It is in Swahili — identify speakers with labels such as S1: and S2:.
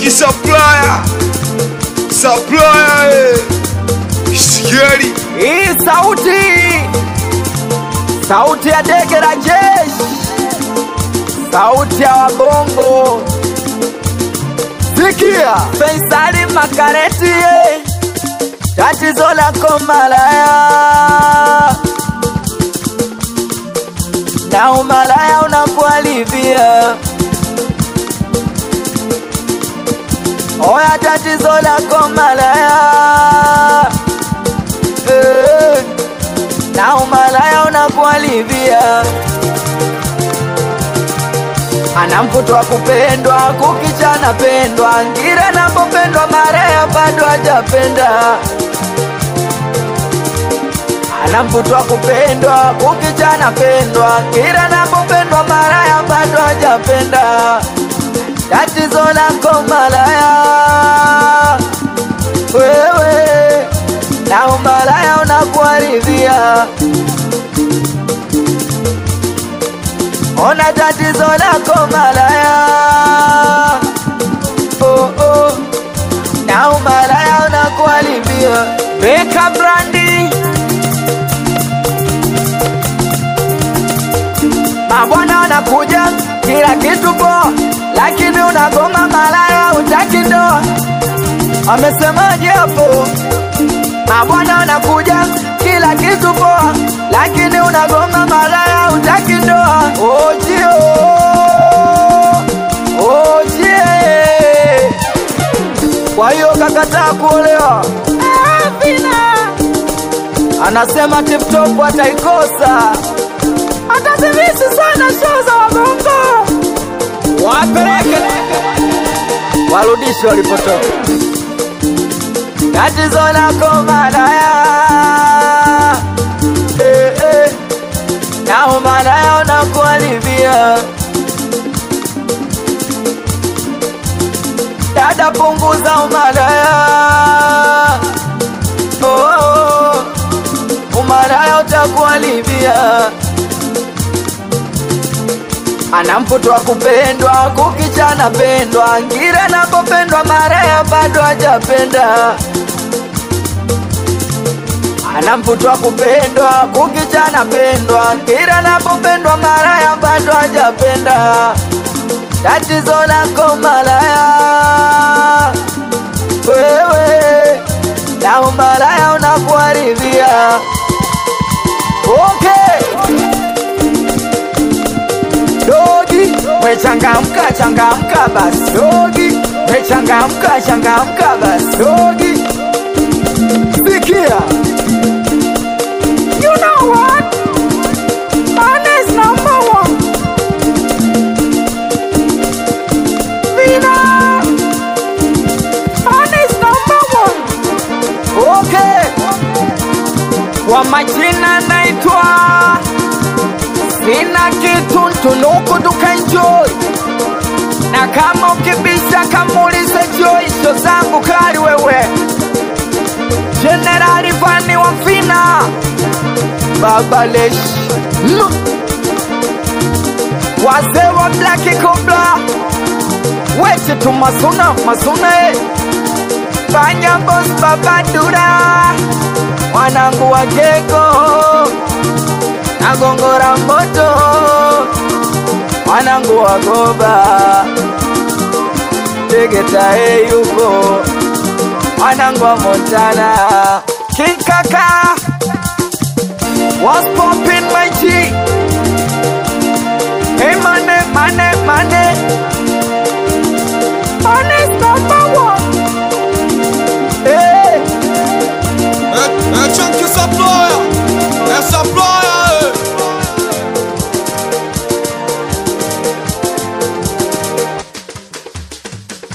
S1: Riziki supplier, supplier, eh. Sigeli,
S2: Hii sauti sauti ya dege la jeshi, sauti ya wabongo. Sikia Faisali Makareti, eh. tatizo lako malaya na umalaya unakualivia. Oya, tatizo lako malaya eh, na umalaya unakualivia. Ana mvuto wa kupendwa, kukicha anapendwa, ngira anapopendwa, maraya bado hajapenda. Ana mvuto wa kupendwa, kukicha anapendwa, ngira anapopendwa, maraya bado hajapenda. Tatizo lako malaya, wewe na umalaya unakuharibia. Ona tatizo lako malaya, oh, oh. na umalaya unakuharibia. Weka brandi mabwana wanakuja kila kitu poa, lakini unagoma malaya, utaki ndoa. Amesemaje hapo? Mabwana wanakuja kila kitu poa, lakini unagoma malaya, utaki ndoa. Ojio, ojie, kwa hiyo kakataa kuolewa. Anasema tiptop ataikosa, atazimisi sana show za wabongo, wapeleke warudishe walipotoka. Tatizo lako malaya, eh, eh, na umalaya unakuharibia. Dada, punguza umalaya, oh, oh, umalaya utakuharibia. Ana mvuto wa kupendwa, kukicha anapendwa, ngira anapopendwa, maraya bado hajapenda. Ana mvuto wa kupendwa, kukicha anapendwa, ngira anapopendwa, maraya bado hajapenda. Tatizo lako malaya, wewe na umalaya unakuharibia. Okay. Dogi, we changamka changamka basi dogi, we changamka changamka basi dogi. Sikia, you know what? Man is number one. Vina, man is number one. Okay, kwa majina naitwa sina kitu ntunuku tukaenjoy na kama ukibisha kamulize joisho zangu kali wewe jenerali vani wa vina babalesh mm. wazee wa blaki kobla wete tu masuna masuna eh. fanya bos babadura wanangu wa gego nagongora moto wanangu wagoba tegetae yuko wanangu wa montana kinkaka was popping my G hey mane mane mane